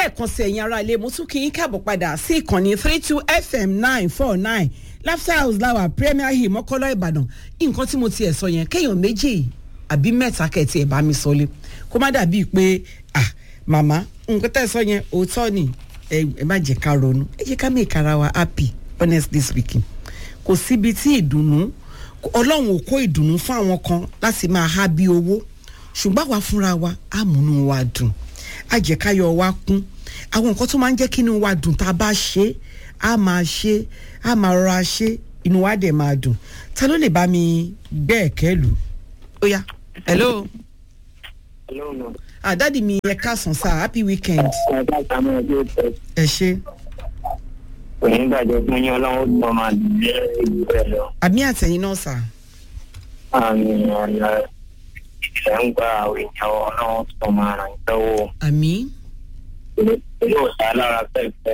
lẹ́ẹ̀kan sí ẹ̀yin ará ilé mo tún kí yín káàbọ̀ padà sí ìkànnì three two fm nine four nine laughter house lawa premier hill mọ́kọ́lá ìbàdàn nǹkan tí mo tiẹ̀ sọ yẹn kéèyàn méjì àbí mẹ́ta kẹ̀tì ẹ̀ bá mi sọ lé kó má dàbíi pé ah màmá nǹkan tẹ́ ẹ sọ yẹn òótọ́ ni ẹ ẹ má jẹ́ ká ronú ẹ jẹ́ ká make ara wa happy honestly speaking kò síbi tí ìdùnnú ọlọ́run ò kó ìdùnnú fún àwọn kan láti máa há bí owó ṣùgbọ́n àwa fúnra wa á múnú wa dùn á jẹ́ káyọ̀ wa kún àwọn nǹkan tó máa ń jẹ́ kí inú wa dùn tá a bá ṣe é á máa ṣe é á máa rọra ṣe é inú wa dẹ̀ máa dùn ta ló lè bá mi gbẹ́ ẹ̀kẹ́ lù ó yá hello Hello, ma. ah dadi mi ẹ káàsán sá happy weekend Ọ̀gá ìsàmú ẹgbẹ́ ìtẹ́. ẹ ṣe Kò ní gbàgbé fún yín ọlọ́run tó máa lé ìlú rẹ̀ lọ. àmì àtẹ̀yìn náà sá Àmì ọ̀nà ìṣẹ̀ ń gba àwọn èèyàn ọlọ́run tó máa ràn yín lọ́wọ́. àmì Yóò sá lára pẹ̀pẹ̀.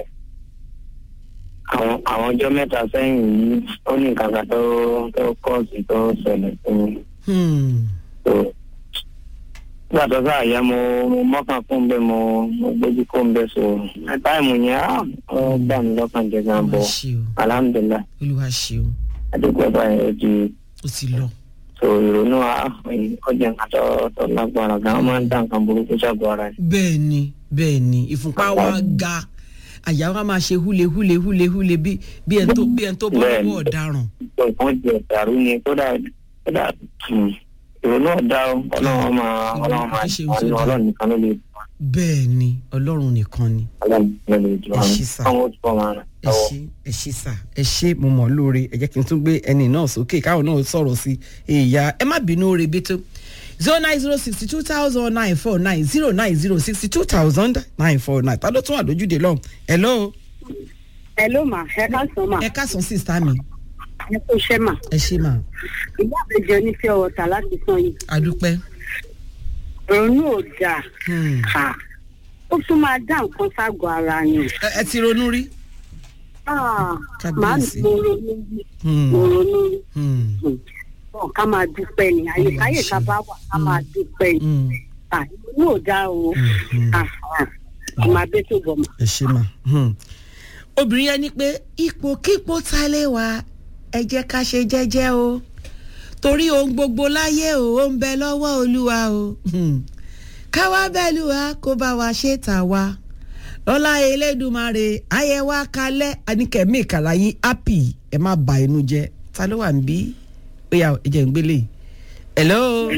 Àwọn àwọn ọjọ́ mẹ́ta sẹ́yìn yìí ó ní nǹkan kan tó tó kọ́ọ̀sì tó ṣẹlẹ̀ fún mi. hmm. So, Nígbà tó sáà yá mo mo mọ́kàn fún bẹ́ẹ̀ mo mo gbójú kó ń bẹ́ẹ̀ so. Táìmù yẹn á ó gbà mí lọ́kàn jẹ́ gan olúwa bọ̀. ṣe o Alhamdulilayi. olúwa ṣe o àdúgbò báyìí ó di ó ti lọ so ìrònú ọjà nǹkan tó tó lágbára gan máa ń dá nǹkan burúkú ṣàgbọ́ ara ẹ̀. bẹ́ẹ̀ ni bẹ́ẹ̀ ni ìfúnpá wa ga àyà wa máa ṣe húle húle húle húle bí bí ẹni tó bí ẹni tó bọ́ Bẹ́ẹ̀ ni. lọ́wọ́ ọ̀daràn nǹkan jẹ ìdàrú ni kódà kódà hmm, ìrònú ọ̀dà o ọlọ́run máa ọlọ́run máa Kì í ṣe ohun tó ṣàánú dáa. ọlọ́run nìkan ló lè dùn bẹ́ẹ̀ ni ọlọ́run nìkan ni ọlọ́run nìkan ló lè dùn Ẹ àwọn ṣí sà. àwọn ó túbọ̀ máa ràn ẹ lọ́wọ́. ṣe ẹ ṣe sà ẹ ṣe mo mọ̀ lóore ẹ jẹ́ kí n tún gbé ẹni náà sókè káwọn náà sọ̀rọ̀ sí ìyá ẹ má bínú oore bí tó zero nine zero sixty two thousand nine four nine zero nine zero sixty two thousand nine four nine ta ló tún wà lójúde lọ́hùn hello Hello ma, ẹ ká sọ ma, ẹ káàsán sísá mi ẹ kó iṣẹ́ ma. ẹ ṣe mà Ìyá àbẹ̀jọ onífẹ́ ọ̀tà láti san yìí. adúpẹ́ Ronú ò dáa. Hmm. Ha. Ó tún máa dá nǹkan ságọ̀ ara yẹn. ẹ ẹ ti ronú rí. Ah, Kábíyèsí. Màá mo ronú rí. Hmm. Mo ronú rí. Hmm. Hmm. Ọ̀ ká máa dúpẹ́ ni. Ayé Hmm, káyè ṣe. ká bá wà ká máa dúpẹ́ ni. Hmm. Ah, Ronú ò dáa o. Hmm. Ah, ah. Ọmọ abẹ́ tó bọ̀ mọ́. ẹ ṣe mà. Hmm. obìnrin yẹn ní pé ipòkípò ta lè wà ẹ jẹ́ ká ṣe jẹ́jẹ́ o torí ohun gbogbo láyé o ó ń bẹ lọ́wọ́ olúwa o Hmm. káwá bẹ́ẹ̀lú wa kó bá wa ṣe tà wá lọ́lá elédùnmarè ayé wa kalẹ̀ anikẹ́mi ìkàlàyé happy ẹ má ba inú jẹ́ ta ló wà ń bí ó yà ẹ jẹ́ ń gbélé hello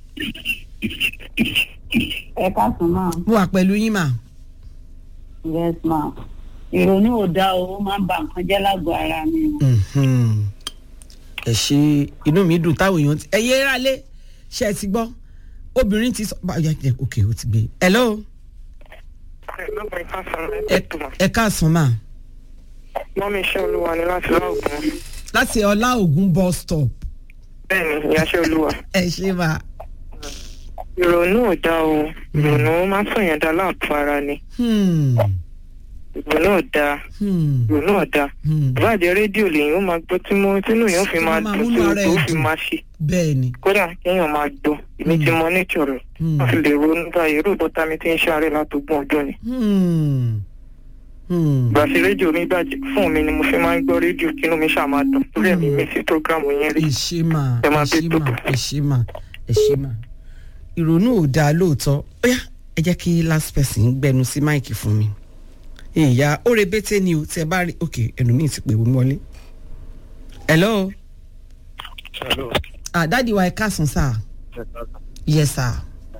Ẹ ká sùn máa. mo wà pẹ̀lú yín mà Yes ma. Ìrònú ò dáa o, ó máa ń ba nǹkan jẹ́ lágọ̀ọ́ ara mi. Mhm. ẹ ṣe inú mi dùn táwọn èèyàn ti ẹ yé rálé ṣe ẹ ti gbọ́ obìnrin ti sọ báyà jẹ òkè ó ti gbé hello ẹ ẹ káàsán mà mọ́mí iṣẹ́ olúwa ni láti láògùn láti ọlá ògùn bus stop bẹ́ẹ̀ni ìyáṣẹ́ olúwa ẹ ṣe mà ìrònú ò dá o ìrònú máa ń sọ̀yàn dá láàpọ̀ ara ni Hmm. ìrònú ò dá Hmm. ìrònú ò dá Hmm. ìbáàjẹ́ rédíò lèyìn ó máa gbọ́ tí mo tínú yẹn ó fi máa Máa dùn múnú tí ara ẹ̀ ó fi dùn. máa ṣe bẹ́ẹ̀ ni kódà kéèyàn máa gbọ́ èmi Hmm. ti mọ nature rẹ̀ Hmm. wọ́n fi lè ronú báyìí irú ìbọ̀tá mi ti ń ṣàárẹ̀ látọgbọ̀n ọjọ́ ni Hmm. Hmm. ìgbà tí rédíò mi bàjẹ́ fún mi ni mo fi máa ń gbọ́ rédíò kínú mi ṣáà máa dùn torí ẹ̀mí mi sí prógrámù yẹn rí ẹ ṣe mà Ẹ máa ẹ ṣe bí tó. mà ẹ ṣe mà ẹ ṣe mà ìrònú ò dáa lóòótọ́ ó yá ẹ jẹ́ kí last person gbẹnu sí máìkì fún mi ìyá ó rebété ni o tí ẹ bá rí ok ẹnu mi ti pè wọ́n wọlé hello ah dáàdi wa ẹ káàsán sá yes sir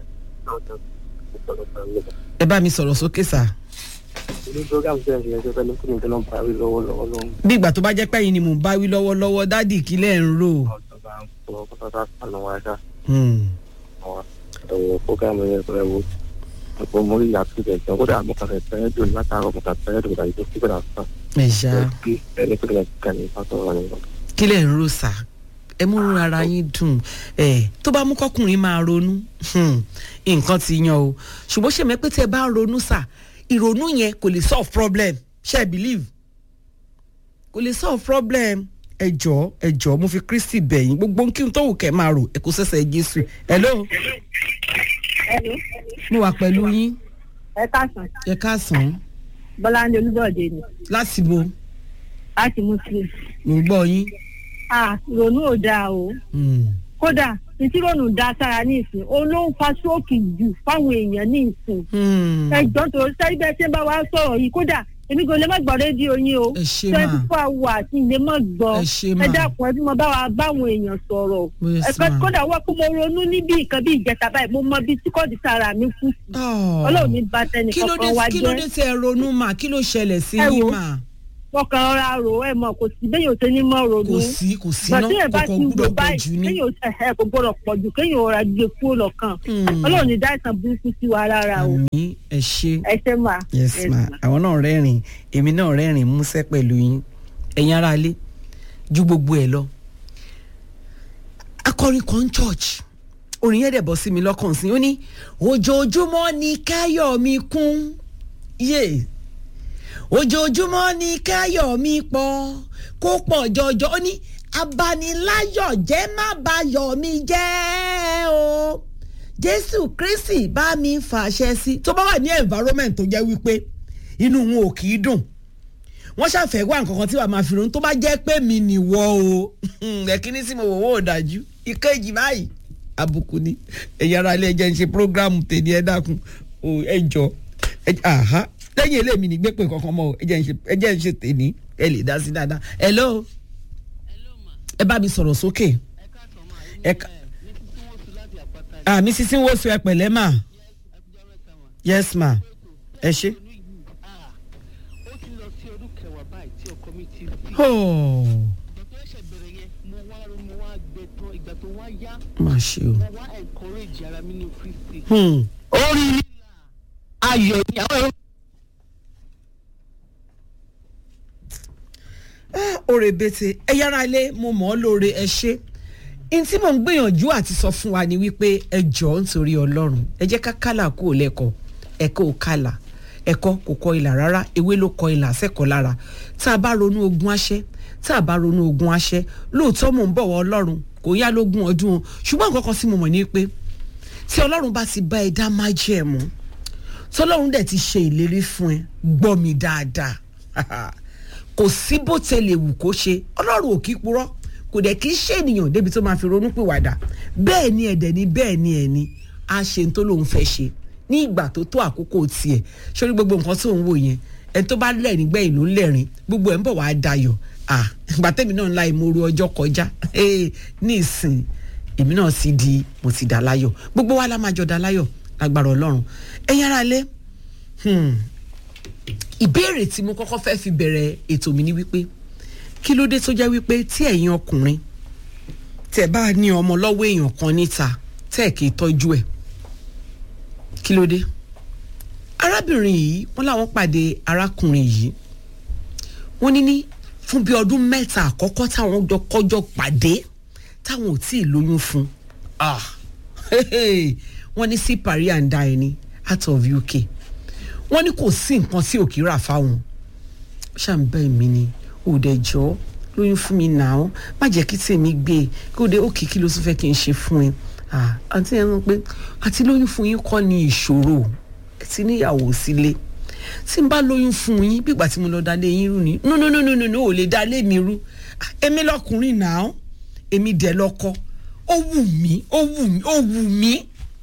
ẹ bá mi sọ̀rọ̀ sókè sá ní program tó ń ṣe ẹjọ́ pẹ̀lú kí ni tó lọ́n parí lọ́wọ́lọ́wọ́ lọ́wọ́ bí ìgbà tó bá jẹ́ pẹ́yìn ni mò ń bá wí lọ́wọ́lọ́wọ́ dáàdi kílẹ̀ ń rò ọ̀sán bá ń sọ pátápátá àná wa ṣá Hmm. àwọn àtọwọ́ program yẹn pẹ̀lú ẹ̀wọ̀ ọ̀pọ̀ mórí yàtọ̀ ìbẹ̀ tán kódà mo kàn fẹ́ fẹ́ dùn látàárọ̀ mo kàn fẹ́ dùn láti tó kí bẹ̀rẹ̀ àfà ẹ ṣá ẹni pé kí kàn ní pátọ̀ wà nínú. kílẹ̀ ń rò sá ẹ mú ara yín dùn ẹ tó bá mú kọkùnrin máa ronú hmm, nǹkan ti yan o ṣùgbọ́n ṣe mẹ́pẹ́ tí ẹ bá ronú sá ìrònú yẹn kò lè solve problem ṣe believe kò lè solve problem ẹ jọ ẹ jọ mo fi kristi bẹ̀yìn gbogbo kí n tó wù kẹ́ máa rò ẹ kò sẹ́sẹ̀ jésù hello Hello. mo wà pẹ̀lú yín ẹ káàsán ẹ káàsán bọ́láńdé olúbọ̀dé ni láti bo láti muslim. mò ń gbọ́ yín. à ìrònú ò dáa o Hmm. kódà títí ìrònú dá sára ní ìsìn òun ló ń fa stroke jù fáwọn èèyàn ní ìsìn. Hmm. ẹjọ́ tó sẹ́yìn bẹ́ẹ̀ tí ń bá wa sọ̀rọ̀ yìí kódà èmi kò lè má gbọ́ rédíò yín o ẹ ṣe twenty máa four hours ní lè má gbọ́ ẹ ṣe máa ẹ dákun ẹ bí mo bá wa báwọn èèyàn sọ̀rọ̀ Yes, ẹ̀ka ma'am. kódà wọ́n kó mo ronú níbi nǹkan bí ìjẹta báyìí mo mọ bí tí kò di sára mi kú sí Oh. ọlọ́run ní bá tẹnì kí ló dé kankan wá kí ló jẹ́ dé tẹ ẹ ronú mà kí ló ṣẹlẹ̀ sí Ẹ yín wo, mà wọ́n kàn rọra rò ẹ mọ̀ kò sí bẹ́ẹ̀ yóò ṣe ní mọ́ ronú kò sí kò sí ná gbàtí ẹ̀ bá kọ̀ọ̀kan ti wò gbúdọ̀ pọ̀ báyìí jù ní. kéèyàn ẹ̀ kò gbọ́dọ̀ pọ̀ jù kéèyàn ọ̀rọ̀ gbé kúrò lọ́kàn Hmm. ọlọ́run ní dá ìsàn burúkú sí wa rárá o àmì ẹ ṣe. ẹ ṣe mà. yes ma àwọn náà rẹ́rìn èmi náà rẹ́rìn músẹ́ pẹ̀lú yín ẹ̀yin ará ilé ju gbogbo ẹ̀ lọ. akọrin kan church orin yẹn dẹ̀ bọ́ sí mi lọ́kàn sí i ó ní ojoojúmọ́ ni káyọ̀ mi kún yé ojoojúmọ́ ni káyọ̀ mi pọ̀ kó pọ̀ jọjọ ó ní abaniláyọ̀ jẹ́ má bayọ̀ mi jẹ́ o jésù kristi bá mi fàṣẹ sí. tó bá wà ní environment tó jẹ́ wípé inú wọn ò kì í dùn wọ́n ṣàfẹ́ wá nǹkan kan tí wàá máa fi ronú tó bá jẹ́ pé mi nìwọ o ẹ̀kíní sí mo wò wò ó dájú ìkejì báyìí àbùkù ni ẹ̀yin ara ilé ẹjẹ́ ń ṣe prógráàmù tèmi ẹ dákun o ẹ jọ ẹ àhá lẹ́yìn eléyìí ní gbépè kankan mọ́ o ẹ jẹ́ ń ṣe ẹ jẹ́ ń ṣe tèmi ẹ lè dá sí dáadáa hello ẹ bá mi sọ̀rọ̀ sókè ẹ ká ah mi sisi wo so ẹ pẹ̀lẹ́ ma yes ma ẹ ṣe. ó ti lọ sí ọdún kẹwàá báyìí tí ọkọ mi ti fi Oh, ìgbà tó ẹsẹ̀ bẹ̀rẹ̀ yẹn mo wá mo wá gbẹ tán ìgbà tó wá yá má ṣe o. mo wá encourage ara mi ní kristi. Hmm. orí lílà ayọ̀ ni àwọn ẹ̀rọ. Ah, oore bete ẹ yára ilé mo mọ̀ ọ́ lóore ẹ ṣe n tí mò ń gbìyànjú àti sọ fún wa ni wípé ẹ jọ̀ọ́ nítorí ọlọ́run ẹ jẹ́ ká kálà kó o lẹ́kọ̀ọ́ ẹ̀kọ́ ò kálà ẹ̀kọ́ kò kọ ìlà rárá ewé ló kọ ìlà sẹ́kọ̀ọ́ lára tá a bá ronú ogun aṣẹ́ tá a bá ronú ogun aṣẹ́ lóòótọ́ mò ń bọ̀ wọ́ ọlọ́run kò yá lógún ọdún o ṣùgbọ́n nǹkan kan sí mo mọ̀ ní pé tí ọlọ́run bá ti bá ẹ dá májẹ̀mú tọ́lọ́run dẹ̀ ti ṣe ìlérí fún ẹ gbọ́ mi dáadáa kò sí bó tẹlẹ̀ wù kó ṣe ọlọ́run ò kí purọ́ kò dẹ̀ kí ṣe ènìyàn débi tó máa fi ronú pìwàdà bẹ́ẹ̀ ni ẹ̀dẹ̀ ni bẹ́ẹ̀ ni ẹ̀ ni a ṣe n tó lóun fẹ́ ṣe ní ìgbà tó tó àkókò tiẹ̀ sórí gbogbo nǹkan tó ń wò yẹn ẹni tó bá lẹ́rìn gbẹ̀yìn ló ń lẹ́rìn gbogbo ẹ̀ ń bọ̀ wá dayọ̀ ah ìgbà tẹ́mi náà ń la ìmoru ọjọ́ kọjá eh, ní ìsìn èmi náà sì di mo ti dà láyọ̀ gbogbo wa la máa jọ dà láyọ̀ lágbára ọlọ́run ẹ̀yin ara lé hmm, ìbéèrè tí mo kọ́kọ́ fẹ́ fi bẹ̀rẹ̀ ètò mi ni wípé kí ló dé tó jẹ́ wípé tí ẹ̀yin ọkùnrin tẹ̀ bá ní ọmọ lọ́wọ́ èèyàn kan níta tẹ̀ kì í tọ́jú ẹ̀ kí ló dé arábìnrin yìí wọ́n láwọn pàdé arákùnrin yìí wọ́n ní ní fún bí ọdún mẹ́ta àkọ́kọ́ táwọn jọ kọ́jọ́ pàdé táwọn ò tí ì lóyún fún ah wọ́n ní sí parí and die ni out of UK wọ́n ní kò sí nǹkan tí òkè rà fáwọn ṣàǹbẹ̀ mi ni òdẹ̀jọ́ lóyún fún mi náà má jẹ́ kí tèmi gbé e kí òde òkè kí ló tún fẹ́ kí n ṣe fún ẹ Ah, àǹtí ẹ mọ̀ pé àti lóyún fún yín kọ́ ni ìṣòro ẹ ti níyàwó sílé tí n bá lóyún fún yín bí ìgbà tí mo lọ dalé yín rú ni no no no no no no ò lè dalé mi rú Ah, èmi lọkùnrin náà èmi dẹ̀ lọ́kọ ó wù mí ó wù mí ó wù mí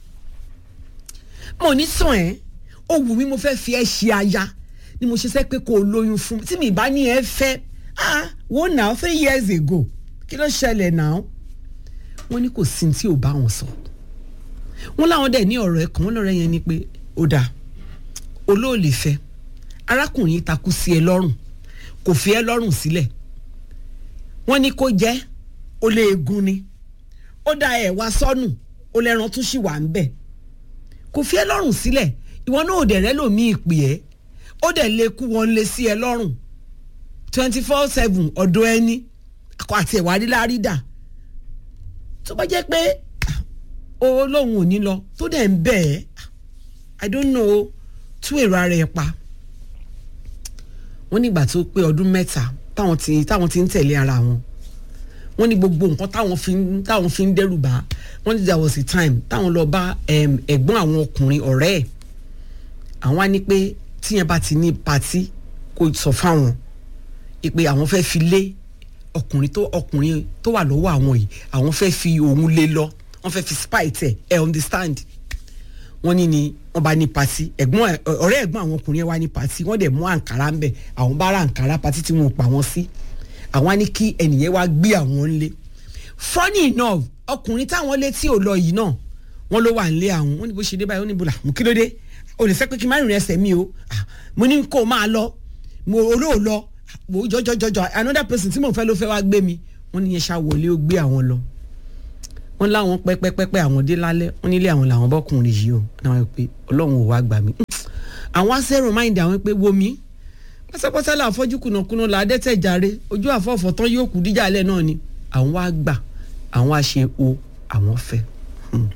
mo ní sàn ẹ́ ó wù mí mo fẹ́ fi ẹ́ ṣe aya ni mo ṣe sẹ́ pé kò lóyún fún mi tí mi bá ní ẹ fẹ́ ah wo now three years ago kí ló ṣẹlẹ̀ now wọ́n ní kò sí tí ò bá wọn sọ wọ́n láwọn dẹ̀ ní ọ̀rọ̀ ẹ̀kan wọ́n lọ́rọ̀ yẹn ni pé ó dáa olóòlè fẹ́ arákùnrin yìí takú sí ẹ lọ́rùn kò fi ẹ lọ́rùn sílẹ̀ wọ́n ní kó jẹ́ ó lé egun ni ó da ẹ̀ wá sọ́nù ó lẹ́ran tún ṣì wà ń bẹ̀ kò fi ẹ lọ́rùn sílẹ̀ ìwọ náà ò dẹ̀ rẹ́ lòmí ìpè ẹ́ ó dẹ̀ lè kú wọn lé sí ẹ lọ́rùn twenty four seven ọ̀dọ̀ ẹni akọ àti ẹ̀wà rí lárí dà tó bá jẹ́ pé ó lóun ò ní lọ tó dẹ̀ ń bẹ̀ ẹ́ i don't know tú èrò ara ẹ̀ pa wọ́n nígbà tó pé ọdún mẹ́ta táwọn ti táwọn ti ń tẹ̀lé ara wọn wọ́n ní gbogbo nǹkan táwọn fi ń táwọn fi ń dẹ́rù bá wọ́n ní there was a time táwọn lọ bá ẹ̀gbọ́n àwọn ọkùnrin ọ̀rẹ́ ẹ̀ àwọn á ní pé tíyẹn bá ti ní patí kó sọ fáwọn ìpè àwọn fẹ́ fi lé ọkùnrin tó ọkùnrin tó wà lọ́wọ́ àwọn yìí àwọn fẹ́ fi òun lé lọ wọ́n fẹ́ fi spite ẹ̀ ẹ̀ understand wọ́n ní ni wọ́n bá ní patí ẹ̀gbọ́n ẹ̀ ọ̀rẹ́ ẹ̀gbọ́n àwọn ọkùnrin yẹn wá ní patí wọ́n dẹ̀ mú àǹkárá ń bẹ̀ àwọn bá ra àǹkárá patí tí wọ́n pa wọ́n sí àwọn á ní kí ẹnìyẹn wá gbé àwọn ńlé funny enough ọkùnrin táwọn létí ò lọ yìí náà wọ́n ló wà nílé àwọn wọ́n ní bó ṣe dé báyìí wọ́n ní bùlà mú kí ló dé o lè fẹ́ pé kí n má rìnrìn ẹsẹ̀ mi o Ah, mo ní kó o máa lọ mo olóò lọ mo jọjọjọjọ another person tí mo fẹ́ ló fẹ́ wá gbé mi wọ́n ní yẹn ṣá wọlé ó gbé àwọn lọ wọ́n láwọn pẹ́pẹ́pẹ́pẹ́ àwọn dé lálẹ́ wọ́n nílé àwọn làwọn bọ́kùnrin yìí o náà wọ́n pé ọlọ́run ò wá gbà mí àwọn asẹ́rù máìndì àwọn pé wo mi pátápátá là fọ́jú kùnàkùnà là á dẹ́tẹ̀ jàre ojú àfọ̀fọ̀ tán yóò kú díjà alẹ́ náà ni àwọn wá gbà àwọn á ṣe o àwọn fẹ́ Hmm.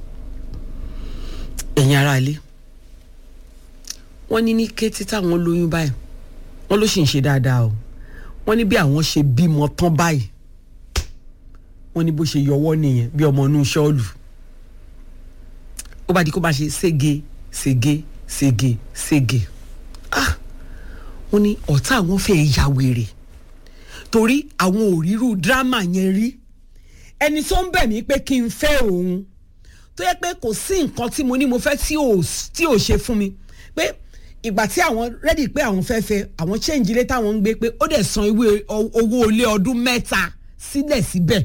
ẹ̀yin ará ilé wọ́n ní ní kété táwọn lóyún báyìí wọ́n ló sì ń ṣe dáadáa o wọ́n ní bí àwọn ṣe bímọ tán báyìí wọ́n ní bó ṣe yọwọ́ nìyẹn bí ọmọ inú ṣọ́ọ̀lù ó bá di kó bá ṣe sége sége sége sége ah wọ́n ní ọ̀tá àwọn fẹ́ ya wèrè torí àwọn ò rírú dírámà yẹn rí ẹni tó ń bẹ̀ mí pé kí n fẹ́ òun tó yẹ pé kò sí nǹkan tí mo ní mo fẹ́ tí ò tí ò ṣe fún mi pé ìgbà tí àwọn rẹ́dì pé àwọn fẹ́ fẹ́ àwọn change ilé táwọn ń gbé pé ó dẹ̀ san ìwé o- owó ilé ọdún mẹ́ta sílẹ̀ síbẹ̀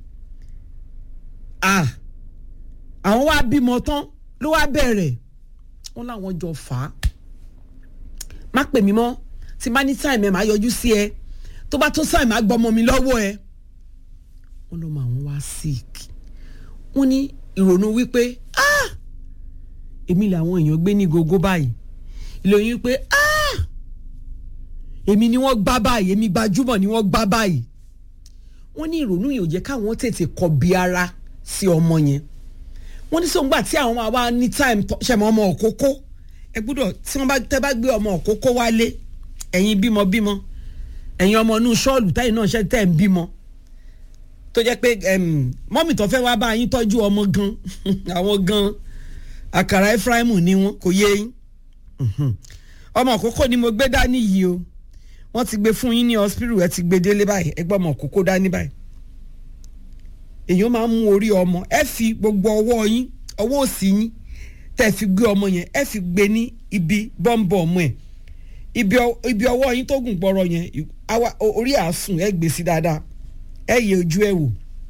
ah àwọn wá bímọ tán ló wá bẹ̀rẹ̀ wọ́n láwọn jọ fà á má pè mí mọ́ tí bá ní time ẹ̀ máa yọjú sí ẹ tó bá tó time máa gbọ́mọ mi lọ́wọ́ ẹ wọ́n lọ́ mọ àwọn wá sick wọ́n ní ìrònú wípé ah èmi làwọn èèyàn gbé ní gogo báyìí ìlòyìn wípé ah èmi ni wọ́n gbá báyìí èmi gbajúmọ̀ ni wọ́n gbá báyìí wọ́n ní ìrònú yìí ò jẹ́ káwọn tètè kọbi ara sí ọmọ yẹn wọ́n ní sọ́ngbà tí àwọn máa wá ní time tó- ṣẹ̀mọ́ ọmọ òkókó ẹ gbọ́dọ̀ tí wọ́n bá tẹ́ bá gbé ọmọ òkókó wálé ẹ̀yin bímọ bímọ ẹ̀yin ọmọ inú ṣọ́ọ̀lù táyì náà ṣe tẹ̀ ń bímọ tó jẹ́ pé em, mọ́mì tó fẹ́ wá bá yín tọ́jú ọmọ gan àwọn gan àkàrà Efraimu ni wọn kò yé yín Mhm. ọmọ òkókó ni mo gbé dání yìí o wọ́n ti gbé fún yín ní hospital ẹ ti gbé délé báyìí ẹ gbọ́ ọmọ òkókó dání báyìí èèyàn máa ń mú orí ọmọ ẹ fi gbogbo ọwọ́ yín ọwọ́ òsì yín tẹ́ fi gbé ọmọ yẹn ẹ fi gbé ní ibi bọ́ǹbọ̀ ọmọ ẹ̀ ibi ọ- ibi ọwọ́ yín tó gùn gbọ́rọ̀ yẹn ì- àwa- o- orí àsùn ẹ gbé sí dáadáa ẹ yẹ ojú ẹ wò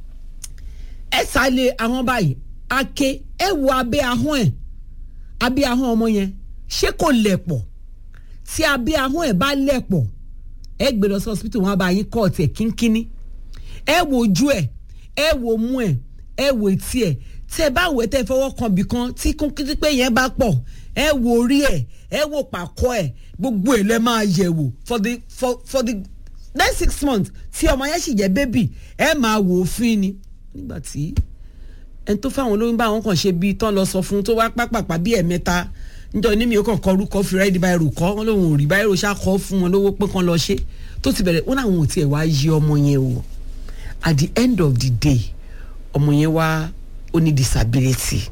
ẹ sálé ahọ́n báyìí ake ẹ wo abẹ́ ahọ́n ẹ̀ abẹ́ ahọ́n ọmọ yẹn ṣé kò lẹ̀ pọ̀ tí abẹ́ ahọ́n ẹ̀ bá lẹ̀ pọ̀ ẹ gbé lọ sí hospital wọn á bá yín kọ́ ọ̀tẹ̀ kínkínní ẹ wo ojú ẹ̀ ẹ wo mú ẹ̀ ẹ wo etí ẹ̀ tẹ bá wẹ̀ tẹ fọwọ́ kan bì kan tí kúnkínní pé yẹn bá pọ̀ ẹ wo orí ẹ̀ ẹ wo pàkọ́ ẹ̀ gbogbo ẹ̀ lẹ́ máa yẹ̀ wò for the for for the next six months tí ọmọ yẹn sì jẹ́ bébì ẹ máa wò ó fín ni nígbà tí ẹni tó fáwọn olóyún bá wọn kàn ṣe bíi tán lọ sọ fún tó wá pápápá bíi ẹ̀mẹ́ta níjọ́ ní mi ò kàn kọ orúkọ fi rẹ́ẹ̀dì báyìí rò kọ́ wọn lòun ò rí báyìí rò ṣá kọ́ fún wọn lówó pé kán lọ ṣe tó ti bẹ̀rẹ̀ wọn làwọn ò tiẹ̀ wá yí ọmọ yẹn o at the end of the day ọmọ yẹn wá ó ní disability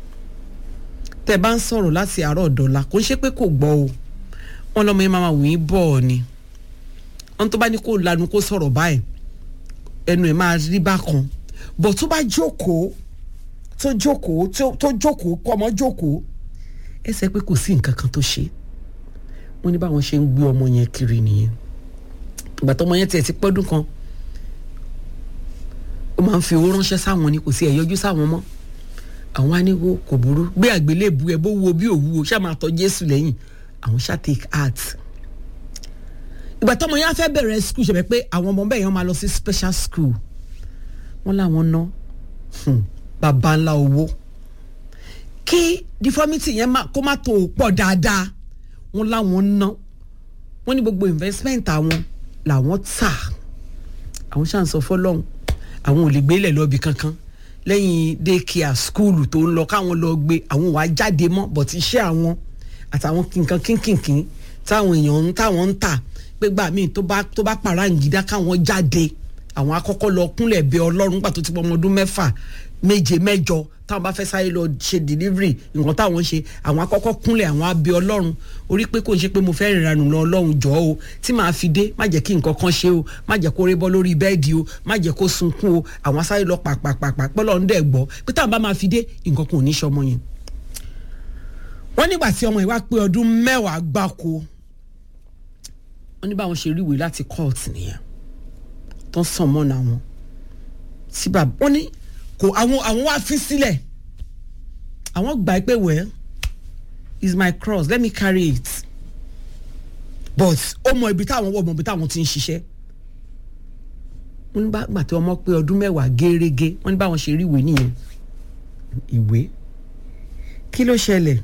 tẹ́ bá ń sọ̀rọ̀ láti àárọ̀ dọ̀la kò ń ṣe pé kò gbọ́ o wọn lọ́mọ yẹn máa wù yín bọ̀ ọ́ ni wọn tó bá ní kó lanu kó sọ̀rọ̀ báyìí ẹnu ẹ̀ máa rí bákan bọ̀ tó bá jókòó tó jókòó tó tó jókòó kọ́ ọmọ jókòó ẹ sẹ pé kò sí nǹkan kan tó ṣe wọ́n ní báwọn ṣe ń gbé ọmọ yẹn kiri nìyẹn ìgbà tó ọmọ yẹn tiẹ̀ ti pọ́dún kan ó máa ń fi owó ránṣẹ́ sáwọn ni kò sí ẹ̀ yọjú sáwọn mọ́ àwọn aníwó kò burú gbé àgbélébù ẹ bó wo bí òwúwo ṣáà máa tọ́ Jésù lẹ́yìn àwọn ṣáà take heart ìgbà tọ́mọ yẹn á fẹ́ bẹ̀rẹ̀ school ṣẹ̀fẹ̀ pé àwọn ọmọ bẹ́ẹ̀ yẹn máa lọ sí special school wọ́n láwọn ná hmm, bàbá ńlá owó kí deformity yẹn má- kó má tó pọ̀ dáadáa wọ́n láwọn ná wọ́n ní gbogbo investment àwọn làwọn tà àwọn ṣáà ń sọ fọlọ́hún àwọn ò lè gbélé lọ́ọ̀bì kankan lẹ́yìn daycare school tó ń lọ káwọn lọ gbé àwọn wàá jáde mọ́ but iṣẹ́ àwọn àtàwọn nǹkan kínkìnkín táwọn èèyàn ń táwọn ń tà pé gbà míì tó bá tó bá pàràǹgídá káwọn jáde àwọn akọ́kọ́ lọ kúnlẹ̀ bẹ ọlọ́run gbà tó ti pọ̀ ọmọ ọdún mẹ́fà méje mẹ́jọ táwọn bá fẹ́ sáré lọ ṣe delivery nǹkan táwọn ń ṣe àwọn akọ́kọ́ kúnlẹ̀ àwọn abẹ ọlọ́run orí pé kò ń ṣe pé mo fẹ́ rìnrìn lọ ọlọ́run jọ o tí màá fi dé má jẹ́ kí nǹkan kan ṣe o má jẹ́ kó rí bọ́ lórí bẹ́ẹ̀dì o má jẹ́ kó sunkún o àwọn sáré lọ pàpàpàpà pẹ́lọ́ ń dẹ̀ gbọ́ pé táwọn bá máa fi dé nǹkan kan ò ní ṣọmọ yẹn. wọ́n nígbà tí ọmọ yìí wá pé ọdún mẹ́wàá gbáko wọ́n ní báwọn ṣe ríwèé láti court nìyẹn tó ń sàn mọ́nà wọn sí bàbá wọ́n ní kò àwọn àwọn wá fi sílẹ̀ àwọn gbà pé well is my cross let me carry it but ó mọ ibi táwọn wọ̀ mọ ibi táwọn ti ń ṣiṣẹ́ wọ́n ní gbà tí ọmọ pé ọdún mẹ́wàá gẹ́rẹ́gẹ́ wọ́n ní báwọn ṣe rí ìwé nìyẹn ìwé kí ló ṣẹlẹ̀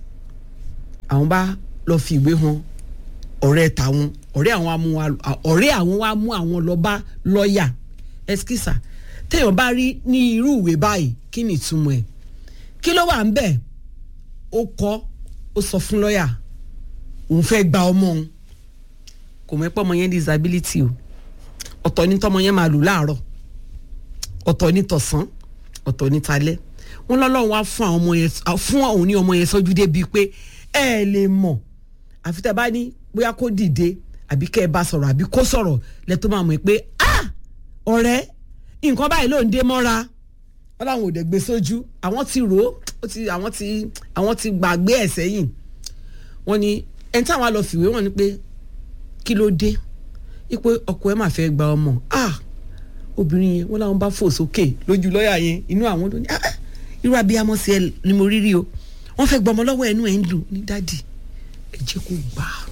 àwọn bá lọ fi ìwé hàn ọ̀rẹ́ tàwọn ọ̀rẹ́ àwọn amú wa ọ̀rẹ́ àwọn wa mú àwọn lọ bá lọ́ọ̀yà ẹskísà téèyàn bá rí ní irú ìwé báyìí kí ni ìtumọ̀ ẹ̀ kí ló wà ń bẹ̀ ó kọ́ ó sọ fún lọ́ọ̀yà òun fẹ́ gba ọmọ òun kò mọ̀ ẹ́ pọ́ ọmọ yẹn disability o ọ̀tọ̀ ní tọ́mọ yẹn máa lò láàárọ̀ ọ̀tọ̀ ní tọ̀sán ọ̀tọ̀ ní talẹ́ wọn lọ́lọ́run wá fún àwọn ọmọ yẹn fún òun ní ọmọ yẹn sọ́jú débi pé ẹ lè mọ̀ àfi tẹ́ bá ní bóyá kó dìde àbí kẹ́ ẹ bá sọ̀rọ̀ àbí kó sọ̀rọ̀ lẹ́tọ́ máa mọ̀ pé ah ọ̀rẹ́ nǹkan báyìí ló ń dé mọ́ra wọn làwọn ò dẹ̀ gbé sójú àwọn ti rò ó ti àwọn ti àwọn ti gbàgbé ẹ̀ sẹ́yìn wọn ni ẹni táwọn á lọ fìwé wọn ni pé kí ló dé ipò ọkọ ẹ máa fẹ́ gba ọmọ ah obìnrin yẹn wọn làwọn bá fò sókè lójú lọ́ọ̀yà yẹn inú àwọn ló ní ah irú abiyamọ sí ẹ ni mo rí rí o wọn fẹ́ gbọmọ lọ́wọ́ ẹnu ẹ̀ ń dùn ní dádì ẹ jẹ́ kó gbà á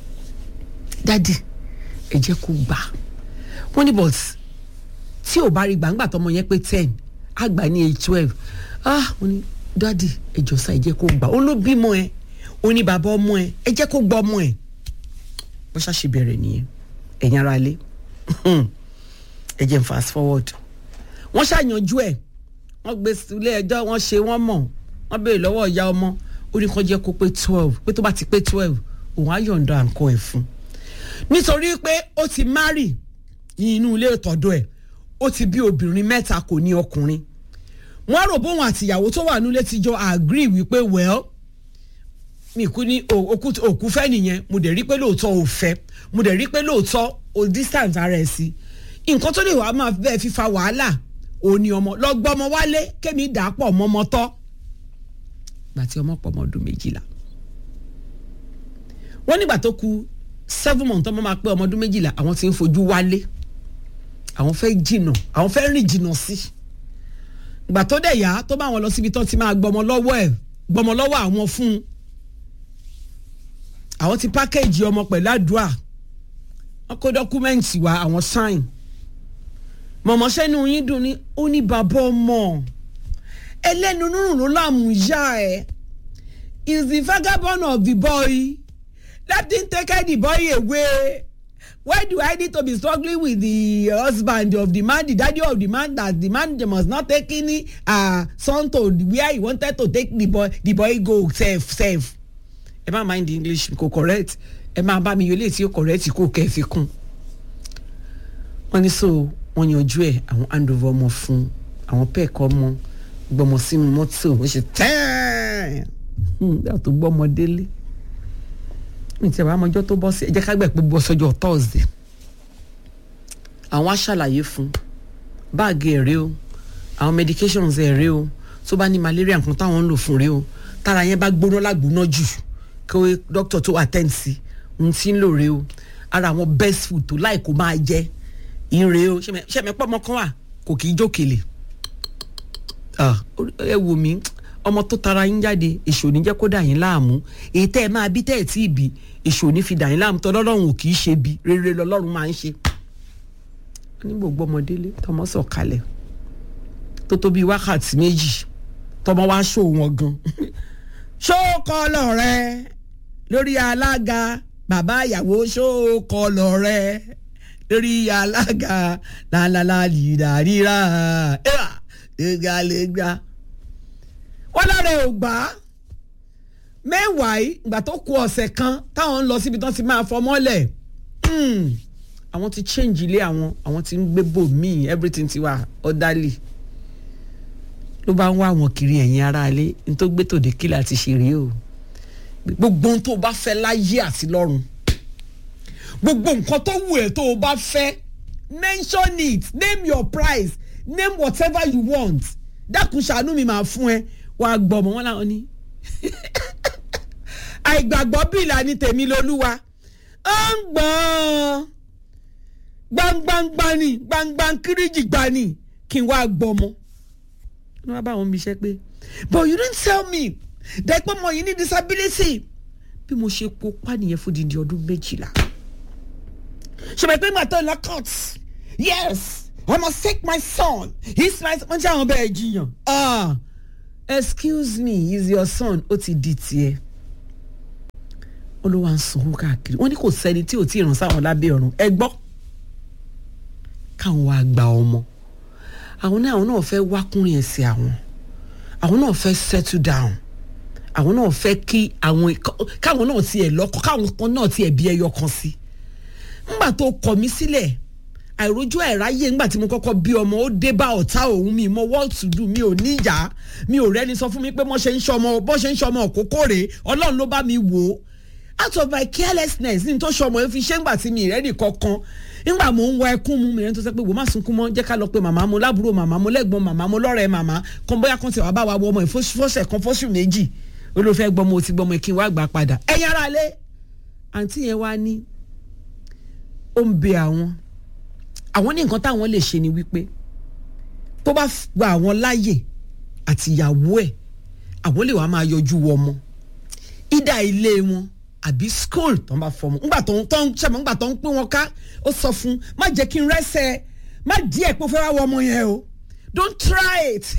dádì ẹ jẹ́ kó gbà á wọ́n ní but tí ò bá rí gbàǹgbà tọmọ yẹn pé ten àgbà ní age twelve ah wọ́n ní dádì ẹ jọ sá ẹ jẹ́ kó gbà á ó ló bímọ ẹ ó ní bàbá ọmọ ẹ ẹ jẹ́ kó gbọ́ ọmọ ẹ bó ṣáà ṣe bẹ̀rẹ̀ nìyẹn ẹ̀yin ara lé ẹ jẹ́ n fast forward wọ́n ṣàyànjú ẹ̀ wọ́n gbé ilé ẹjọ́ wọ́n ṣe wọ́n mọ̀ wọ́n béèrè lọ́wọ́ ìyá ọmọ ó ní kó jẹ́ kó pé twelve pé tó bá ti pé twelve òun á yọ̀ǹda nǹkan ẹ̀ fún nítorí pé ó ti marry ní inú ilé ìtọ́dọ̀ ẹ̀ ó ti bí obìnrin mẹ́ta kò ní ọkùnrin wọ́n rò bóun àtìyàwó tó wà nílé ti jọ agree wípé well mi kú ní òkú fẹ́ nìyẹn mo dẹ̀ rí pé lóòótọ́ ò fẹ́ mo dẹ̀ rí pé lóòótọ́ ò distance ara ẹ̀ sí nǹkan tó lè wàá máa bẹ́ẹ̀ fífa wàhálà òní ọmọ lọ́gbọ́mọ wálé kémi dà á pọ̀ mọ́mọ́ tọ́ gbà tí ọmọ pọ̀ mọ́ ọdún méjìlá wọ́n nígbà tó ku seven months ọmọ máa pé ọmọ ọdún méjìlá àwọn ti ń fojú wálé àwọn fẹ́ jìnà àwọn fẹ́ rìn jìnà sí gbà tó dẹ̀ yá tó bá wọn lọ síbi tó ti máa gbọmọ lọ́wọ́ ẹ̀ gbọmọ lọ́wọ́ àwọn fún un àwọn ti pákéjì ọmọ pẹ̀lú àdúrà wọn kó dọ́kúmẹ́ǹtì wá àwọn sáìn mọ̀mọ́ sẹ́nu yín dùn ní ó ní bàbá ọmọ ẹlẹ́nu nírùn ló láàmú yá ẹ̀ is the vagabond of the boy let him take the boy away why do I need to be struggling with the husband of the man the daddy of the man that the man must not take any uh, son to where he wanted to take the boy the boy go sef sef ẹ má mind the English kò correct ẹ máa bá mi yọ létí ó correct kó kẹ́ ẹ fi kún wọ́n ní so wọ́n yanjú ẹ̀ àwọn handover ọmọ fún àwọn pẹ́ẹ̀kọ́ ọmọ gbọmọ sínú mọ́tò ó ṣe tẹ́ẹ̀n bí àtò gbọ́mọ délé ní tí a bá mọjọ́ tó bọ́ sí ẹ jẹ́ ká gbẹ̀ pé bọ́ sọ́jọ́ Thursday àwọn á ṣàlàyé fún báàgì ẹ̀ rèé o àwọn medications ẹ̀ rèé o tó bá ní malaria nǹkan táwọn ń lò fún rèé o tára yẹn bá gbóná lágbóná jù kí dókítà tó attend sí ohun tí ń lò rèé o ara àwọn best food tó láì kó máa jẹ ìrè o ṣẹ̀mẹ̀ pọ̀ ọmọ kan wà kò kì í jókèlè ẹ wò mí ọmọ tó tara yín jáde èṣù ní jẹ́ kó dà yín láàmú èyí tẹ́ ẹ máa bí tẹ́ ẹ tí ì bí èṣù ní fi dà yín láàmú tọ́ lọ́lọ́run ò kì í ṣe bí rere lọ́lọ́run máa ń ṣe. ní gbogbo ọmọdélé tọmọ sọ kalẹ̀ tó tó bíi wákàtí méjì tọmọ wá ṣó wọn gan ṣó kọlọ rẹ lórí alága bàbá ìyàwó ṣó kọlọ rẹ lórí alága lálálá lìdá ríra ẹgbàlẹgbà wọn lára ẹ ò gbà á mẹ́wàá ìgbà tó kù ọ̀sẹ̀ kan táwọn ń lọ síbi tán ti máa fọmọ́lẹ̀ àwọn ti change ilé àwọn àwọn ti ń gbé bò míì everything ti wà orderly ló bá ń wá àwọn kiri ẹ̀yìn ara ilé ní tó gbé tòde kílà àti ṣeré o gbogbo ohun tó o bá fẹ́ láyé àti lọ́run gbogbo nǹkan tó wù ẹ́ tó o bá fẹ́ mention it name your price name whatever you want dákun ṣàánú mi máa fún ẹ wàá gbọ́ ọmọ wọn làwọn ní àìgbàgbọ́ bíìlà ni tèmi lolúwa ó ń gbọ́n gbangbangba ni gbangban kíríjì gba ni kí n wá gbọ́ ọmọ ní wàá bá àwọn mi ṣe pé but you didn't tell me dẹ́pọ̀ mọ̀ yìí ní disability bí mo ṣe kópa nìyẹn fún dídí ọdún méjìlá ṣùgbọ́n pé màtọ́ ìlà court yes I must take my son he's my son wọ́n jẹ́ àwọn bẹ́ẹ̀ jiyàn ah excuse me he's your son ó ti di tiẹ̀ olówó à ń sanwó káàkiri wọ́n ní kò sẹ́ni tí ò tí ì ràn sáwọn lábẹ́ ọ̀run ẹ gbọ́ káwọn wá gba ọmọ àwọn náà àwọn náà fẹ́ wákùnrin ẹ̀sìn àwọn àwọn náà fẹ́ settle down àwọn náà fẹ́ kí àwọn káwọn náà tiẹ̀ lọ́kọ káwọn kan náà tiẹ̀ bí ẹyọ kan sí ńgbà tó kọ̀ mí sílẹ̀ àìrójú àìráyè ńgbà tí mo kọ́kọ́ bí ọmọ ó dé bá ọ̀tá òun mi mo what to do mi ò níyà mi ò rẹ́ni sọ fún mi pé bọ́ ṣe ń ṣọmọ bọ́ ṣe ń ṣọmọ òkókó rèé ọlọ́run ló bá mi wò ó out of my carelessness ní tó ṣọmọ yẹn fi ṣé ńgbà tí mi ìrẹ́nì kankan ńgbà mò ń wọ ẹkún mu mi rẹ́ tó sẹ́ pé wò má sunkún mọ́ jẹ́ ká lọ pé màmá mo lábúrò màmá mo lẹ́gbọ́n màmá mo lọ́rẹ̀ẹ́ màmá kan bóyá kan ti wà bá wa wọ ọmọ ìfọ́sẹ̀ kan fọ́sù méjì olóòfẹ́ gbọ́mọ ò ti gbọ́mọ kí n wá gbà padà ẹ̀yin ara lé àǹtí yẹn wá ní ó ń bẹ àwọn àwọn ní nǹkan táwọn lè ṣe ni wípé tó bá gba àwọn láàyè àti ìyàwó ẹ̀ àwọn lè wá máa yọjú wọ ọmọ ìdá ilé wọn àbí school tó ń bá fọmọ ńgbà tó ń tó ń ṣẹmọ ńgbà tó ń pín wọn ká ó sọ fún má jẹ́ kí n rẹ́sẹ̀ má díẹ̀ pé ó fẹ́ wá wọ ọmọ yẹn o don't try it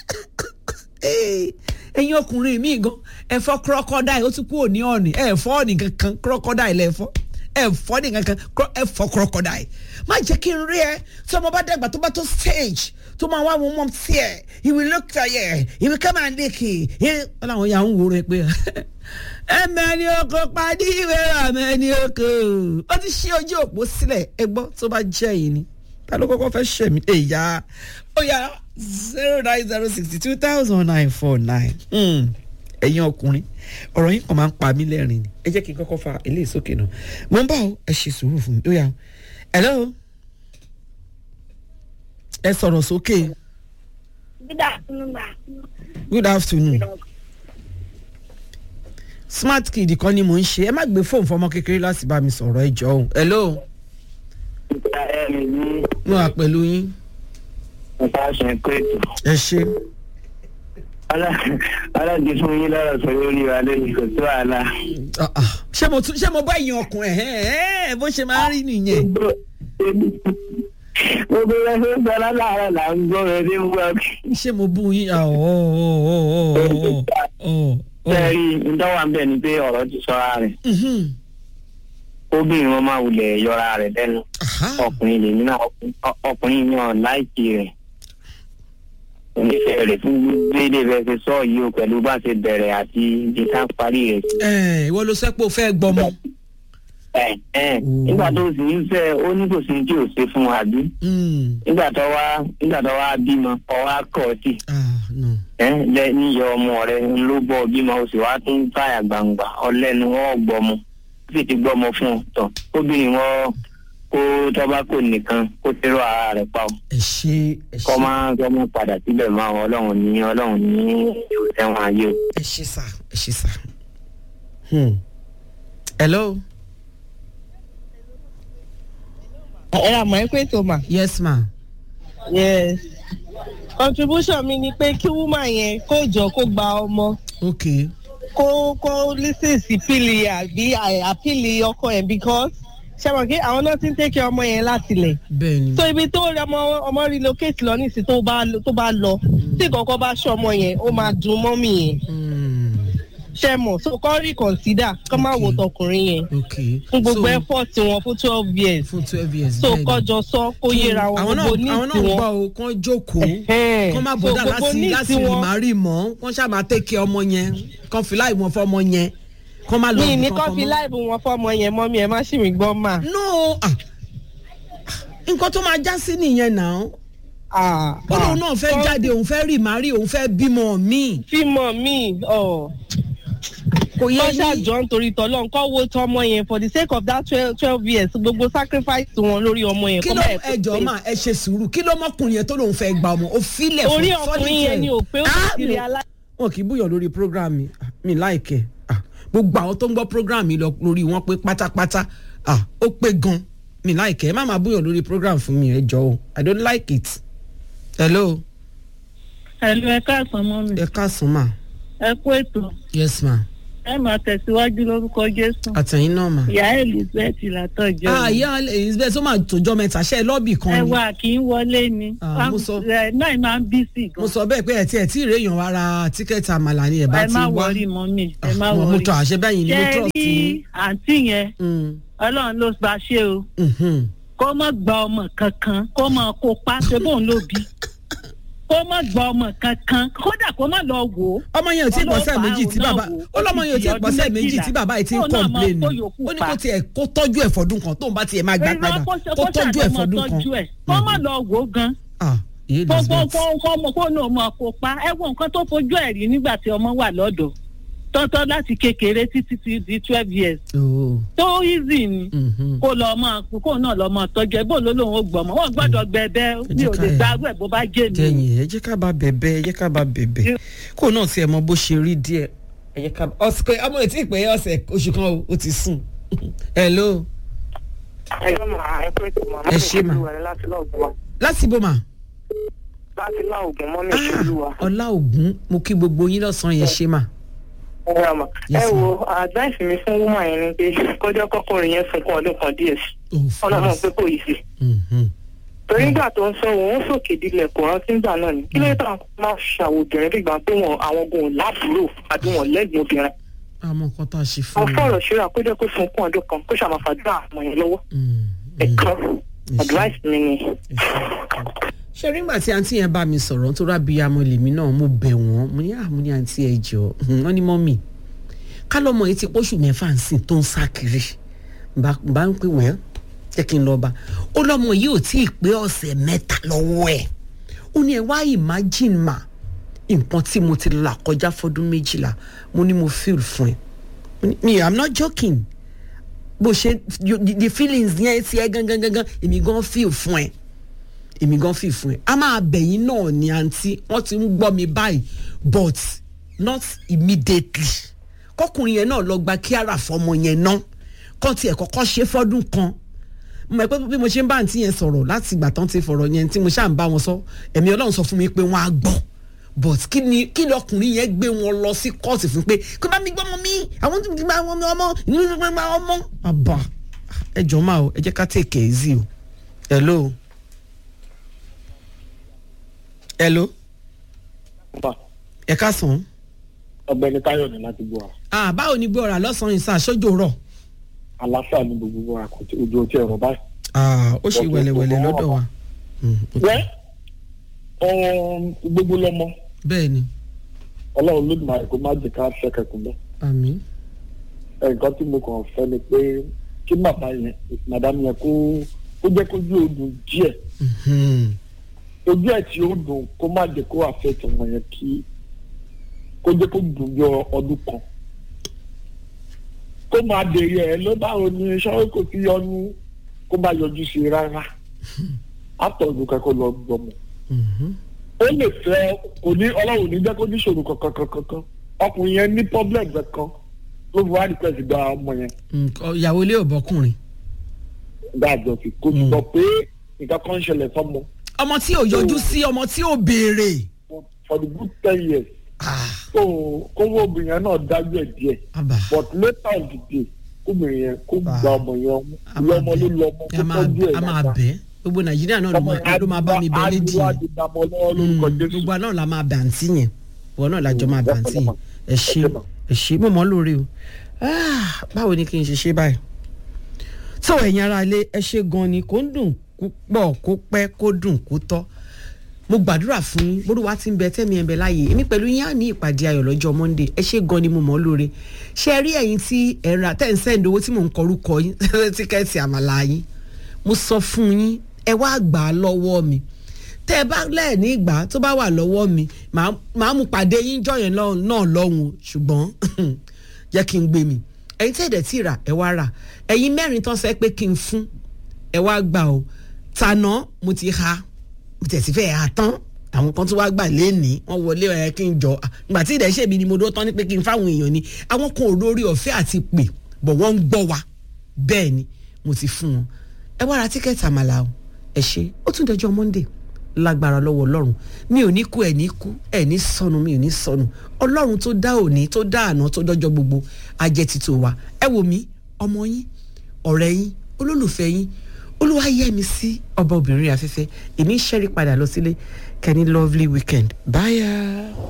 ẹ̀yin ọkùnrin mi gan ẹ̀fọ́ crocodile ó ti kú òní ọ̀nì ẹ̀fọ́ ọ̀nì kankan crocodile lẹ́fọ́ ẹ̀fọ́ ní kankan ẹ̀fọ́ crocodile má jẹ́ kí n rí ẹ tí ọmọ bá dàgbà tó bá tó stage tó máa wá wọn mọ́ sí ẹ̀ he will look tired he will come and lick it wọn làwọn yà ń wò rẹ pé ẹmẹni oko padì ìwé ẹmẹni oko ó ti ṣí ojú òpó sílẹ̀ ẹ gbọ́ tó bá jẹ́ yìí ni ta ló kọ́kọ́ fẹ́ ṣẹ̀ mí èyà ó yà zero nine zero sixty two thousand nine four nine ẹ̀yin ọkùnrin ọ̀rọ̀ yín kàn máa ń pa mí lẹ́rìn ni ẹ jẹ́ kí n kọ́kọ́ fa eléyìí sókè náà mo ń bá ọ ẹ ṣe sùúrù fún mi ó yà hello ẹ sọ̀rọ̀ sókè Good afternoon, ma. good afternoon smart kid kan ni mò ń ṣe ẹ má gbé fóònù fọmọ kékeré láti bá mi sọ̀rọ̀ ẹ jọ̀ọ́ hello ìgbà ẹ̀mí ní mo wà pẹ̀lú yín nípa ṣe pé ẹ ṣe aláàjì fún yín lọ́rọ̀ sọ lórí wa lónìí kò tó àlà. Ah, ah. ṣé mo tún ṣé mo bá ìyẹn ọkùnrin ẹ ẹ bó ṣe máa ń rí nìyẹn gbogbo ẹgbẹ́ ń sọ lálàárọ̀ là ń gbọ́ rẹ ní wọ́n. ṣé mo bú yín Ah, oh, oh, oh, oh, oh, oh, oh. sẹ́ẹ̀rì ìdánwà ń bẹ̀ ni pé ọ̀rọ̀ ti sọ́ra rẹ̀ Mhm. obìnrin wọn máa wulẹ̀ yọra rẹ̀ lẹ́nu Aha. ọkùnrin lèmi náà ọ- ọkùnrin náà láìkí rẹ̀ onífẹ̀ẹ́ rẹ̀ fún déédé bẹ́ẹ̀ ṣe sọ yìí o pẹ̀lú bá ṣe bẹ̀rẹ̀ àti ibi ká parí rẹ̀ sí. ẹ ìwọ ló sẹ́pọ̀ fẹ́ gbọmọ. ẹ ẹ nígbà tó sì ń fẹ́ ó ní kò sí tí ò ṣe fún wa bí Mm. nígbà tó wá nígbà tó wá bímọ ọwọ́ akọ̀ sí Ah, no. ẹ lẹ níyọ ọmọ rẹ ló bọ bímọ o sì wá tún táyà gbangba ọlẹ́nu wọn gbọmọ ó sì ti gbọmọ fún ọ tọ kóbìnrin wọn kó tọ́ba kò nìkan kó tẹ́rọ ara rẹ̀ pa ọ ẹ ṣe ẹ kọ́ ṣe máa kọ́ máa padà síbẹ̀ máa wọ ọlọ́run ní ọlọ́run ní yóò tẹ́wọ̀n ayé o. ẹ ṣe sà ẹ ṣe sà. Hmm. hello ẹ ra mọ̀ ẹ́ pé tó mà. yes ma. yes contribution mi ni pé kí woman yẹn kó jọ kó gba ọmọ ok kó kó listen sí pílì àbí àpílì ọkọ ẹ̀ because ṣe mọ̀ kí àwọn náà ti ń tẹ́kẹ̀ ọmọ yẹn láti lẹ̀ bẹ́ẹ̀ ni. so ibi tó rí ọmọ ọmọ relocate lọ nísìsiyìí tó bá tó bá lọ tí kọ̀ọ̀kan bá ṣọ ọmọ yẹn ó máa dùn mọ́mì yẹn Hmm. ṣe mọ̀ so kọ́ reconsider kọ́ máa wò tọkùnrin yẹn ok fún gbogbo So, effort wọn fún twelve years fún twelve years so bẹ́ẹ̀ ni. kọjọ sọ kó yẹra wọn àwọn náà gbogbo ní àwọn náà ń tiwọn. gbọ́ o kán jókòó Ẹ̀hẹ́n. kán má So, bọ́dà gbogbo láti needs láti wọn- rìmárì mọ́ kán ṣáà máa tẹ́kẹ̀ ọmọ yẹn kán fi láì mọ́ fọ́mọ yẹn kán má lọ mi ní ibì kọ́ kankan fi mọ́. láìbù wọn fọmọ yẹn mọ́ mi ẹ̀ má ṣì mí gbọ́ mà. no ah nǹkan tó máa já sí nìyẹn náà Ah, ó lóun náà fẹ́ ah. jáde òun fẹ́ rì márì òun fẹ́ bímọ míì fímọ mi ọ kò yẹ kọ́ yín ṣàjọ nítorí tọ́lọ́ nǹkan wo tọmọ yẹn for the sake of that twelve twelve years gbogbo sacrifice wọn lórí ọmọ yẹn kí kọ́ ló bẹ́ẹ̀ tó ẹjọ́ pé. mà ẹ ṣe sùúrù kí ló mọ́kùnrin yẹn tó lóun fẹ́ gba ọmọ ó filẹ̀ fún orí ọkùnrin yẹn ni ò pé ó Ah, ti mi rí ò- alá. wọn kì í búyọ̀ lórí program mi Ah, mi láìkẹ́ Ah, gbogbo àwọn tó ń gbọ́ program mi lọ lórí wọn pé pátápátá Ah, ó pé gan mi láìkẹ́ ẹ má máa búyọ̀ lórí program fún mi ẹ jọ o i don't like it hello ẹ̀lú ẹ káàsán mọ́ mi ẹ káàsán mà ẹ kú ètò yes ma ẹ máa tẹ̀síwájú lórúkọ jésù àtẹ̀yìn náà mà. ìyá elizabeth látọ̀jọ́ ah ìyá elizabeth ó máa tòjọ́ mẹ́ta ṣe é lọ́ọ̀bì kan ẹ ni wà kì í wọlé ni Ah, mo sọ- ẹ náà máa ń bí sí mo gan sọ bẹ́ẹ̀ pé ẹ̀ tí ẹ̀ tí ì réèyàn wá ra tíkẹ́ẹ̀tì àmàlà ni ẹ̀ bá ẹ ti má wá wọrí mọ́ mi ẹ má Ah, mo- mo wọrí tọ àṣẹ bẹ́yìn ni mo ṣe trust rí yín. àǹtí yẹn Mm, ọlọ́run ló bá ṣe o mhm. kó má gba ọmọ kankan kó má kópa ṣe bóun ló bí kó má gba ọmọ kankan kódà kó má lọ wò ó ọmọ yẹn ò tí ì pọ̀sẹ̀ Ọlọ́pàá méjì tí òun náà bàbá wò ó, ó lọ́mọ yẹn ò tí ì ó ti di pọ̀sẹ̀ ọdún méjì tí méjìlá. bàbá yìí ti ń Kóun náà máa complain kó yòókù ó ní pa. kó tiẹ̀ kó tọ́jú ẹ̀ fọdún kan tóun bá tiẹ̀ máa gbà padà Irọ́ kó ṣe- kó kó tọ́jú ẹ̀ ṣàtọ́ fọdún mọ́ kan. tọ́jú ẹ̀ kó má lọ wò ó gan Ah, ìyá kó kó elizabeth kó kó ọmọ kó náà mọ kó pa ẹ wo nǹkan tó fojú ẹ̀ rí nígbà tí ọmọ wà lọ́dọ̀ tọ́tọ́ láti kékeré títí ti di twelve years Oh, tó easy ni mhm. kó lọ mọ kó náà lọ mọ tọ́jú ẹ bó ló lóun ó gbọmọ wọn gbọ́dọ̀ gbẹbẹ mi ò lè ká- gba arú ẹ bó bá jẹ mi kẹyìn ẹ jẹ́ ká bá bẹ̀bẹ̀ ẹ jẹ́ ká bá bẹ̀bẹ̀ kó náà tiẹ̀ mọ bó ṣe rí díẹ̀ ẹ jẹ́ ká ọ̀sẹ̀ ọmọ ètí ìpè ọ̀sẹ̀ oṣù kan o, ó ti sùn hello ẹjọ́ màá ẹ pé tó màá Ẹ ṣé mà. olúwa láti láògùn wa láti bó ma láti láògùn mọ́ mi olúwa. ọlá ògún mo kí gbogbo yín lọ́sàn-án yẹn ṣe mà ẹ wá mà. Yes, ẹ ma'am. wo advice mi fún woman yẹn ni pé kọjá kọkùnrin yẹn sunkún ọdún kan díẹ̀ sí Of ọlọ́run course. pé kò yìí sí. Mhm. torí nígbà tó ń sọ òun sòkè dilẹ̀ kò rántí nígbà náà ni kí ló tàn máa ṣàwò obìnrin bí gbà pé wọn àwọn ogun láàbúrò àbí wọn lẹ́gbẹ̀ẹ́ obìnrin. àmọ́ nǹkan tá a ṣe fún wọn mi. fọ̀rọ̀ ṣíra kó jẹ́ kó sunkún ọdún kan kó ṣàmàfàdúrà àmọ́ yẹn lọ́wọ́ Mm, mm. ẹ̀kan advice mi ni. ṣe rí ngbà tí àǹtí yẹn bá mi sọ̀rọ̀ nítorí abiyamọ lèmi náà mo bẹ̀ wọ́n mo ní àmú ní àǹtí ẹ̀ jọ wọ́n ní mọ́mì ká lọ́mọ yìí ti pọ́ṣù mẹ́fà ń sìn tó ń sá kiri bá bá ń pè wẹ́n jẹ́ kí n lọ́ọ́ bá ó lọ́mọ yìí ò tí ì pé ọ̀sẹ̀ mẹ́ta lọ́wọ́ ẹ̀ ó ní ẹ wá imagine ma nǹkan tí mo ti là kọjá fọdún méjìlá mo ní mo feel fún ẹ Mo ní, mi i'm not joking bó ṣe you- the the feelings yẹn ti ẹ gangan gangan èmi gan feel fún ẹ èmi gan feel fún ẹ a máa bẹ̀yìn náà ní àǹtí wọ́n ti ń gbọ́ mi báyìí but not immediately kọkùnrin yẹn náà lọ gba kíára fọmọ yẹn náà kọ́ tiẹ̀ kọ́kọ́ ṣe fọ́dún kan mo mọ̀ pé bí mo ṣe ń bá àǹtí yẹn sọ̀rọ̀ láti ìgbà tán ti fọ̀rọ̀ yẹn tí mo ṣáà ń bá wọn sọ ẹ̀mí ọlọ́run sọ fún mi pé wọ́n á gbọ́ but kí ni kí lọkùnrin yẹn gbé wọn lọ sí kóòtù fún pé kó bá mi gbọ́ ọmọ mi àwọn tó ti gba ọmọ mi ọmọ ìlú tó gba ọmọ. àbá ẹ jọ máa o ẹ jẹ́ ká take it easy o hello hello ẹ ká sàn. ọ̀gbẹ́ni táyọ̀ ní láti gbọ́ wa ah báwo ni gbọ́ra lọ́sàn-án ìsà sójò rọ̀ àlàáfíà ní gbogbo wa kò tí ojú ọtí ẹ̀rọ báyìí. ah ó ṣe wẹ̀lẹ̀wẹ̀lẹ̀ lọ́dọ̀ wa. Mm, ok. wẹ́ ọ̀hún, gbogbo lọ́mọ bẹ́ẹ̀ ni ọlọ́run ló dùn àìkú má jẹ́ ká ṣẹ́kẹ̀kùn bẹ́ẹ̀. àmín. nǹkan tí mo kàn fẹ́ ni pé kí bàbá yẹn màdàmú yẹn kó kó jẹ́ kójú odùn díẹ̀ Mhm. ojú ẹ̀ tí ó dùn kó má jẹ́ kó àfẹ́tì ọmọ yẹn kí kó jẹ́ kó dùn bí ọdún kan kó máa dèrè ẹ̀ ló báwo ni sọ́wọ́ kò fi yọnu kó má yọjú sí i rárá àtọ̀dún kẹ́kọ̀ọ́ lọ gbọmọ Mhm. ó lè fẹ́ kò ní ọlọ́run ní jẹ́ kó ní ìṣòro kankan kankan kan ọkùnrin yẹn ní problem kankan ló fi wá request gba ọmọ yẹn Nǹkan- ìyàwó ilé ò bọ́kùnrin. dájọ́ sí kó Mm. sọ pé nǹkan kan ń ṣẹlẹ̀ sọ́mọ ọmọ tí ò yọjú sí ọmọ tí ò béèrè. for the good ten years Ah, so kówó obìnrin yẹn náà dájú ẹ̀ díẹ̀ àbá. but later in the day kóbìnrin yẹn kó Ah. gba ọmọ yẹn a ìyá máa ọmọ ló bẹ̀ lọ ọmọ a kó máa tọ́jú ẹ̀ a máa bẹ̀ gbogbo nàìjíríà náà ló máa- ló máa bá mi bẹ lédi àdúrà yẹn. ti dàmọ́ lọ́wọ́ lórúkọ Mm, jésù gbogbo àná la máa bẹ̀ àǹtí yẹn wọn náà lájọ máa bẹ̀ àǹtí yẹn ẹ ṣe ẹ ṣe mo mọ̀ ọ́ lórí o Ah, báwo ni kí n ṣe ṣe báyìí. tó ẹ̀yin ara ilé ẹ ṣe gan ni kó ń dùn púpọ̀ kó pẹ́ kó dùn kó tọ́ mo gbàdúrà fún yín bórúwa ti ń bẹ tẹ́mi ẹ̀ ń bẹ láàyè èmi pẹ̀lú yín á ní ìpàdé ayọ̀ lọ́jọ́ monday ẹ ṣe gan ni mo mọ̀ ọ́ lóore ṣe rí ẹ̀yin tí ẹ̀ ra tẹ́ ń sẹ́ǹdì owó tí mò ń kọrúkọ yín tíkẹ́ẹ̀tì àmàlà yín mo sọ fún yín ẹ wá gbà á lọ́wọ́ mi tẹ́ ẹ bá lẹ́ẹ̀ní ìgbà tó bá wà lọ́wọ́ mi màá màá mú pàdé yín jọ yẹn lọ́- náà lọ́hùn o. ṣùgbọ́n jẹ́ kí n gbé mi ẹ̀yin tẹ́ ẹ̀dẹ̀ tí ì rà ẹ wá rà ẹ̀yin mẹ́rin tán sẹ́ pé kí n fún ẹ wá gbà o tànà mo ti ha mo tẹ̀sí fẹ́ ha tán àwọn kan tó wá gbà léèní wọ́n wọlé ẹ̀ kí n jọ ah, ìgbà tí ìdẹ̀ ṣèmi ni mo dó tán ní pé kí n fáwọn èèyàn ni àwọn kan ò lórí ọ̀fẹ́ àti pè bọ̀ wọ́n ń gbọ́ wa bẹ́ẹ̀ ni mo ti fún wọn ẹ wá ra tíkẹ́ẹ̀tì àmàlà o ẹ ṣe ó tún dẹjọ́ monday lágbára lọ́wọ́ ọlọ́run mi ò ní kú ẹ̀ ní kú ẹ̀ ní sọnù mi ò ní sọnù ọlọ́run tó dá òní tó dá àná tó dọ́jọ́ gbogbo ajẹ́ títò wa ẹ wò mí ọmọ yín ọ̀rẹ́ yín olólùfẹ́ yín olúwa yẹ mi sí ọba obìnrin afẹ́fẹ́ èmi ń ṣẹ́rí padà lọ sílé kẹ́ni lovely weekend bye.